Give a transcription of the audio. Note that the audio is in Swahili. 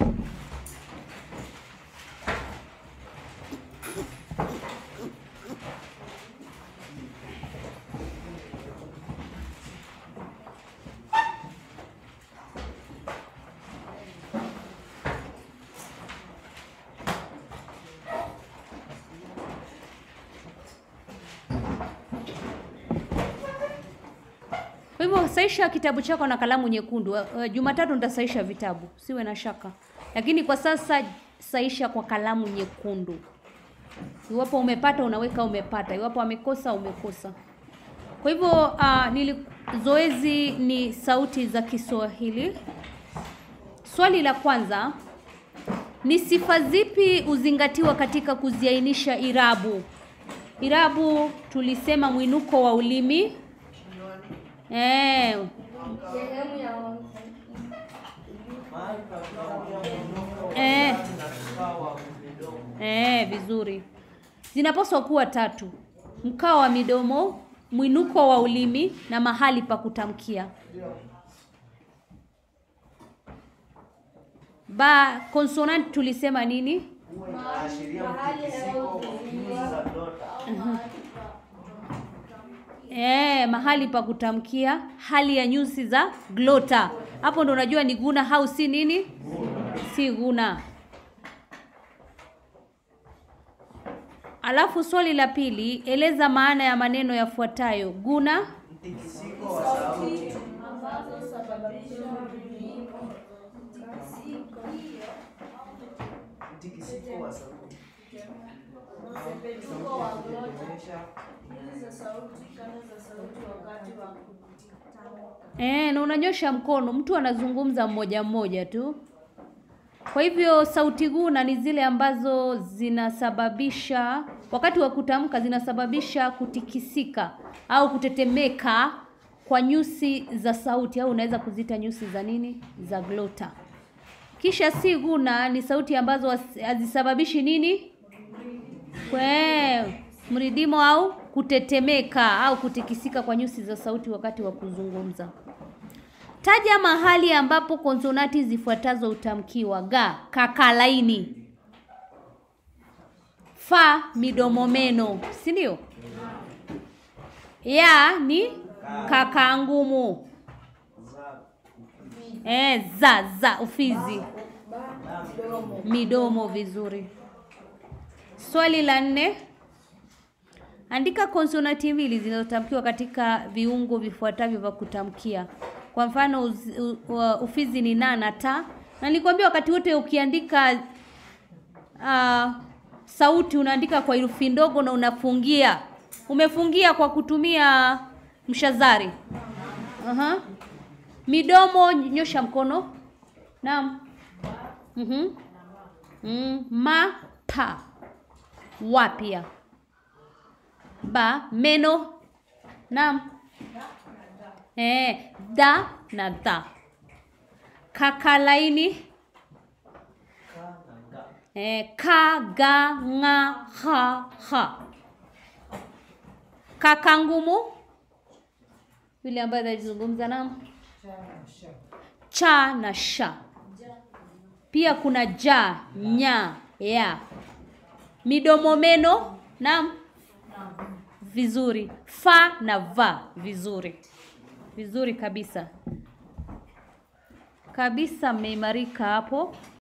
Kwa hivyo saisha kitabu chako na kalamu nyekundu. Uh, Jumatatu nitasaisha vitabu, siwe na shaka, lakini kwa sasa saisha kwa kalamu nyekundu. Iwapo umepata unaweka umepata, iwapo amekosa umekosa. Kwa hivyo uh, nili zoezi ni sauti za Kiswahili. Swali la kwanza ni sifa zipi huzingatiwa katika kuziainisha irabu? Irabu tulisema mwinuko wa ulimi. Eh, Sehemu ya eh, eh, vizuri. Zinapaswa kuwa tatu: mkao wa midomo, mwinuko wa ulimi na mahali pa kutamkia. Ba consonant tulisema nini? Eh, mahali pa kutamkia, hali ya nyusi za glota. Hapo ndo unajua ni guna au si nini? Si guna. Alafu swali la pili, eleza maana ya maneno yafuatayo: guna, Mtikisiko wa sauti. ambazo sababisha mabadiliko. Mtikisiko wa sauti. Msepetuko wa glota. Kuonyesha Hizi za sauti, kanda za sauti wakati wa kutamka. eh, na unanyosha mkono, mtu anazungumza mmoja mmoja tu. Kwa hivyo sauti guna ni zile ambazo zinasababisha wakati wa kutamka, zinasababisha kutikisika au kutetemeka kwa nyusi za sauti, au unaweza kuzita nyusi za nini, za glota. Kisha si guna ni sauti ambazo hasi- hazisababishi nini, kwe mridimo au kutetemeka au kutikisika kwa nyusi za sauti wakati wa kuzungumza. Taja mahali ambapo konsonati zifuatazo hutamkiwa: ga kakalaini, fa midomo meno, si ndio? Ya ni kaka ngumu, za eh, za za ufizi, midomo. Vizuri. Swali la nne, andika konsonati mbili zinazotamkiwa katika viungo vifuatavyo vya kutamkia. Kwa mfano uzi- u, u, ufizi ni na na ta, na nilikwambia wakati wote ukiandika uh, sauti unaandika kwa herufi ndogo na unafungia. Umefungia kwa kutumia mshazari. Aha. Midomo, nyosha mkono. Naam. Mhm. Mm, ma pa. Wa pia. Ba meno. Naam. Eh, da na da. Kakalaini. ka na ga. Eh, ka ga nga ha ha. Kaka ngumu yule ambaye anazungumza naam. Cha na sha. Pia kuna ja, nya, ya. Midomo meno, naam. Vizuri. Fa na va, vizuri. Vizuri kabisa. Kabisa mmeimarika hapo.